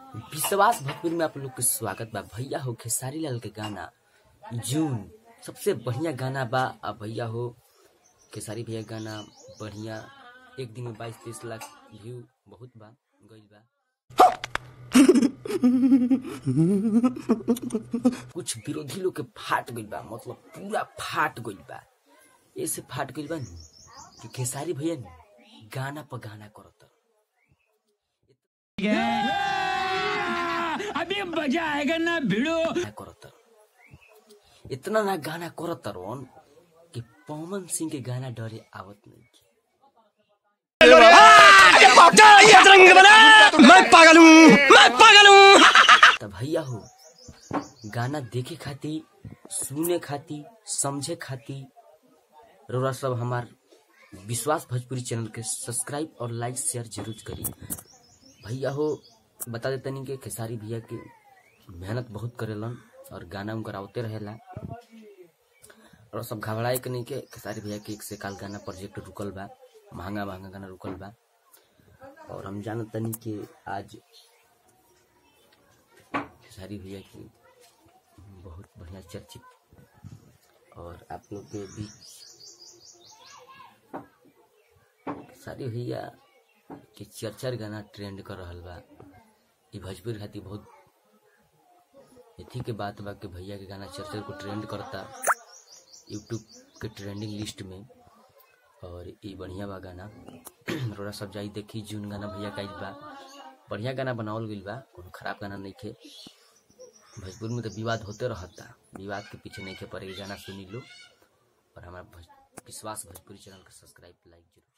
विश्वास भोजपुरी में आप लोग के स्वागत बा भैया हो खेसारी लाल के गाना जून सबसे बढ़िया गाना बा अब भैया हो खेसारी भैया गाना बढ़िया एक दिन में बाईस तेईस लाख व्यू बहुत बा गईल बा कुछ विरोधी लोग के फाट गईल बा मतलब पूरा फाट गईल बा ऐसे फाट गईल बा नु कि खेसारी भैया नु गाना पर गाना करत अभी मजा आएगा ना भिड़ो गाना करत इतना ना गाना करत रोन कि पवन सिंह के गाना डरे आवत नहीं मैं पागल हूँ मैं पागल हूँ तब भैया हो गाना देखे खाती सुने खाती समझे खाती रोरा सब हमार विश्वास भोजपुरी चैनल के सब्सक्राइब और लाइक शेयर जरूर करी भैया हो बता देते नहीं कि खेसारी भैया के मेहनत बहुत करेलन और गाना उनकर आवते रहेला और सब घबराए के नहीं के खेसारी भैया के एक से काल गाना प्रोजेक्ट रुकल बा महंगा महंगा गाना रुकल बा और हम जानत तनी कि आज खेसारी भैया की बहुत बढ़िया चर्चित और आप लोग के बीच खेसारी भैया के चर्चर गाना ट्रेंड कर रहल बा ई भोजपुरी खातिर बहुत एथी के बात बा कि भैया के गाना चर्चर को ट्रेंड करता यूट्यूब के ट्रेंडिंग लिस्ट में और ई बढ़िया बा गाना रोड़ा सब जाई देखी जून गाना भैया का बा बढ़िया गाना बनावल गइल बा कोनो खराब गाना नहीं खे भोजपुर में तो विवाद होते रहता विवाद के पीछे नहीं खे पड़े गाना सुनी लो और हमारा भोज- विश्वास भोजपुरी चैनल का सब्सक्राइब लाइक जरूर